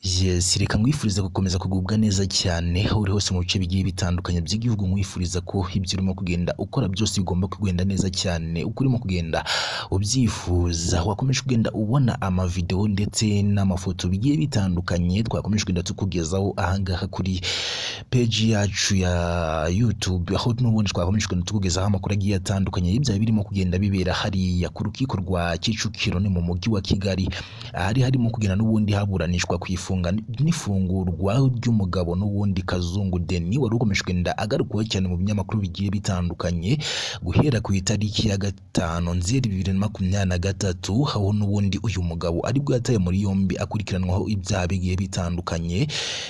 Yes, reka nkwifuriza gukomeza kugubwa neza cyane aho uri hose mu bice bigiye bitandukanye by'igihugu nkwifuriza ko ibyo urimo kugenda ukora byose bigomba kugenda neza cyane uko urimo kugenda ubyifuza wakomeje kugenda ubona amavidewo ndetse n'amafoto bigiye bitandukanye twakomeje kugenda tukugezaho ahangaha kuri peji yacu ya YouTube aho n'ubundi twakomeje kugenda tukugezaho amakuru agiye atandukanye y'ibyaha birimo kugenda bibera hariya ku rukiko rwa Kicukiro ni mu mujyi wa Kigali ahari harimo kugenda n'ubundi haburanishwa ku ifunga n'ifungurwa ry'umugabo n'ubundi Kazungu Denis wari ukomeje kugenda agarukwaho cyane mu binyamakuru bigiye bitandukanye guhera ku itariki ya gatanu nzeri bibiri na makumyabiri na gatatu aho n'ubundi uyu mugabo aribwo yataye muri yombi akurikiranwaho ibyaha bigiye bitandukanye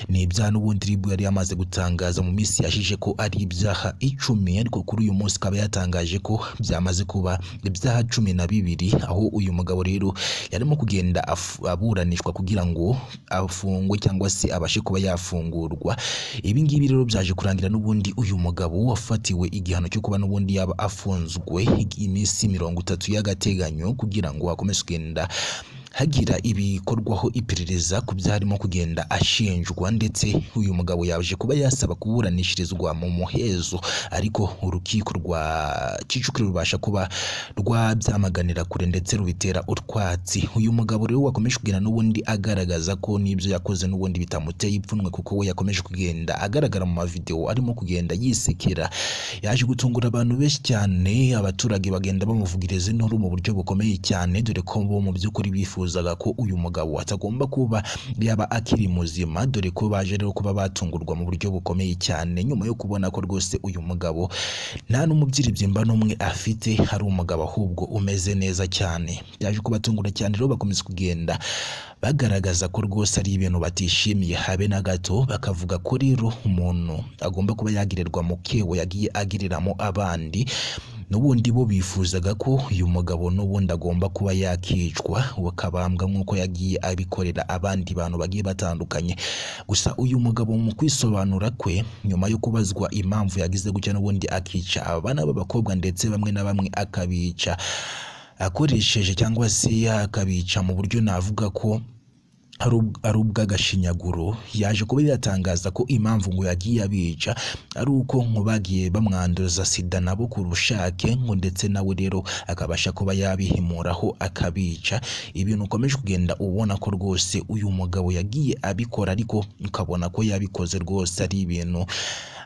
ni ibyaha n'ubundi ribwo yari yamaze gutangaza mu minsi yashize ko ari ibyaha icumi ariko kuri uyu munsi akaba yatangaje ko byamaze kuba ibyaha cumi na bibiri aho uyu mugabo rero yarimo kugenda afu- aburanishwa kugira ngo afungwe cyangwa se abashe kuba yafungurwa ibi ngibi rero byaje kurangira n'ubundi uyu mugabo wafatiwe igihano cyo kuba n'ubundi yaba afunzwe iminsi mirongo itatu y'agateganyo kugira ngo akomeze kugenda hagira ibikorwaho iperereza ku byarimo kugenda ashinjwa ndetse uyu mugabo yaje kuba yasaba kuburanishirizwa mu muhezo ariko urukiko rwa Kicukiro rubasha kuba rwabyamaganira kure ndetse rubitera utwatsi uyu mugabo rero wakomeje kugenda n'ubundi agaragaza ko n'ibyo yakoze n'ubundi bitamuteye ipfunwe kuko we yakomeje kugenda agaragara mu mavidewo arimo kugenda yisekera yaje gutungura abantu benshi cyane abaturage bagenda bamuvugiriza inturu mu buryo bukomeye cyane dore ko bo mu by'ukuri bifuzaga ko uyu mugabo atagomba kuba yaba akiri muzima dore ko baje rero kuba batungurwa mu buryo bukomeye cyane nyuma yo kubona ko rwose uyu mugabo nta n'umubyirimba n'umwe afite ari umugabo ahubwo umeze neza cyane byaje kubatungura cyane rero bakomeza kugenda bagaragaza ko rwose ari ibintu batishimiye habe na gato bakavuga ko rero umuntu agomba kuba yagirirwa mu kebo yagiye agiriramo abandi n'ubundi bo bifuzaga ko uyu mugabo n'ubundi agomba kuba yakicwa bakabambwa nk'uko yagiye abikorera abandi bantu bagiye batandukanye gusa uyu mugabo mu kwisobanura kwe nyuma yo kubazwa impamvu yagize gutya n'ubundi akica abana b'abakobwa ndetse bamwe na bamwe akabica akoresheje cyangwa se akabica mu buryo navuga ko ari ubw- ari ubw'agashinyaguro yaje kuba yatangaza ko impamvu ngo yagiye abica ari uko ngo bagiye bamwanduza sida nabo ku bushake ngo ndetse nawe rero akabasha kuba yabihimuraho akabica ibintu ukomeje kugenda ubona ko rwose uyu mugabo yagiye abikora ariko ukabona ko yabikoze rwose ari ibintu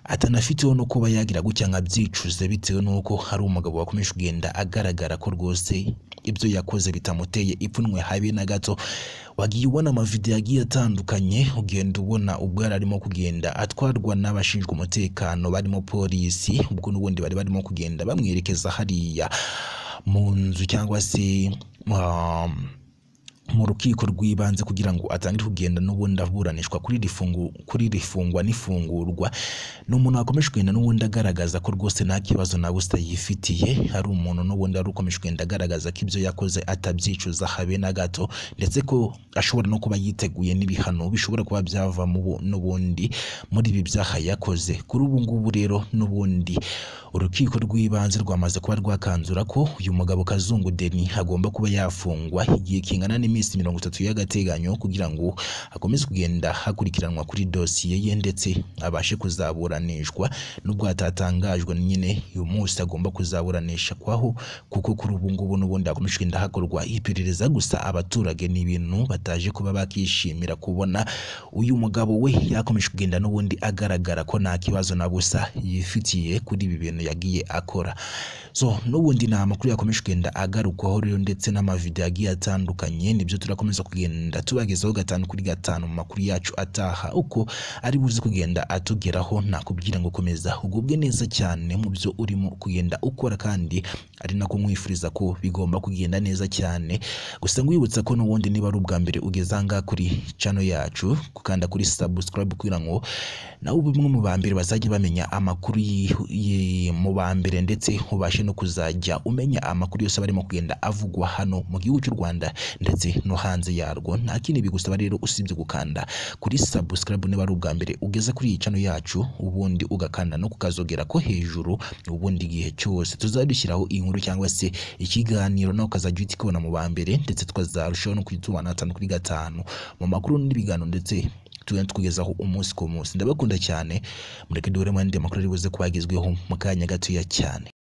atanafiteho no kuba yagira gutya nka byicuze bitewe n'uko hari umugabo wakomeje kugenda agaragara ko rwose ibyo yakoze bitamuteye ipfunwe habe na gato wagiye ubona amavidewo agiye atandukanye ugenda ubona ubwo yari arimo kugenda atwarwa n'abashinzwe umutekano barimo polisi ubwo n'ubundi bari barimo kugenda bamwerekeza hariya mu nzu cyangwa se um, mu rukiko rw'ibanze kugira ngo atangire kugenda n'ubundi aburanishwa kuri iri fungu kuri iri fungwa n'ifungurwa ni umuntu wakomeje kugenda n'ubundi agaragaza ko rwose nta kibazo na busa yifitiye ari umuntu n'ubundi wari ukomeje kugenda agaragaza ko ibyo yakoze atabyicuza habe na gato ndetse ko ashobora no kuba yiteguye n'ibihano bishobora kuba byava mu bu- n'ubundi muri ibi byaha yakoze kuri ubu ngubu rero n'ubundi urukiko rw'ibanze rwamaze kuba rwakanzura ko uyu mugabo Kazungu Denis agomba kuba yafungwa igihe kingana n'iminsi mirongo itatu y'agateganyo kugira ngo akomeze kugenda hakurikiranwa kuri dosiye ye ndetse abashe kuzaburanishwa nubwo hatatangajwe nyine uyu munsi agomba kuzaburanisha kwaho kuko kuri ubu ngubu n'ubundi hakomeje kugenda hakorwa iperereza gusa abaturage ni ibintu bataje kuba bakishimira kubona uyu mugabo we yakomeje kugenda n'ubundi agaragara ko nta kibazo na busa yifitiye kuri ibi bintu yagiye akora so n'ubundi ni amakuru yakomeje kugenda agarukwaho rero ndetse n'amavideo agiye atandukanye nibyo turakomeza kugenda tubagezaho gatanu kuri gatanu mu makuru yacu ataha uko ari buze kugenda atugeraho nakubwira ngo komeza ugubwe neza cyane mu byo urimo kugenda ukora kandi ari nako nkwifuriza ko bigomba kugenda neza cyane gusa nkwibutsa ko n'ubundi niba ari ubwa mbere ugeze ahangaha kuri channel yacu gukanda kuri subscribe kugira ngo nawe ube umwe mu ba mbere bazajya bamenya amakuru yi- yi- mu ba mbere ndetse ubashe no kuzajya umenya amakuru yose aba arimo kugenda avugwa hano mu gihugu cy'u Rwanda ndetse no hanze yarwo nta kindi bigusaba rero usibye gukanda kuri subscribe niba ari ubwa mbere ugeze kuri iyi channel yacu ubundi ugakanda no kukazogera ko hejuru ubundi igihe cyose tuzadushyiraho inkuru inkuru cyangwa se ikiganiro nawe ukazajya uhita ukibona mu ba mbere ndetse tukazarushaho no kujya tubana gatanu kuri gatanu mu makuru n'ibiganiro ndetse tugenda tukugezaho umunsi ku munsi ndabakunda cyane mureke duhure mu yandi makuru ari buze kubagezweho mu kanya gatoya cyane